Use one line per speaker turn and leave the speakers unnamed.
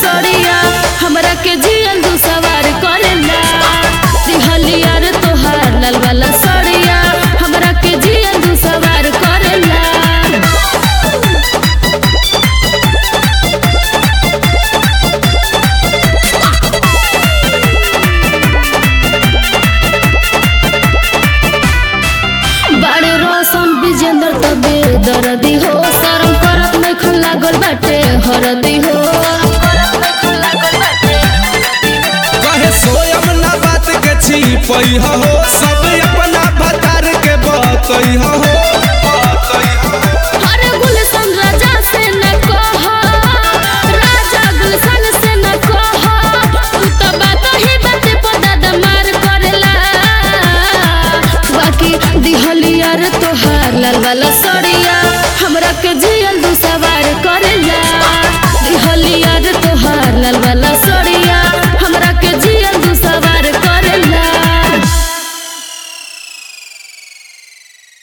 सड़िया हमरा के जियल दू सवार करेला दिहलिया रे तोहार लाल वाला सड़िया हमरा के जियल दू सवार करेला बाड़े रोशन विजेंद्र तबे दर्दी हो शरम करत में खन लागल बाटे हरदी हो
कहे सोयम ना बात के छी पई हो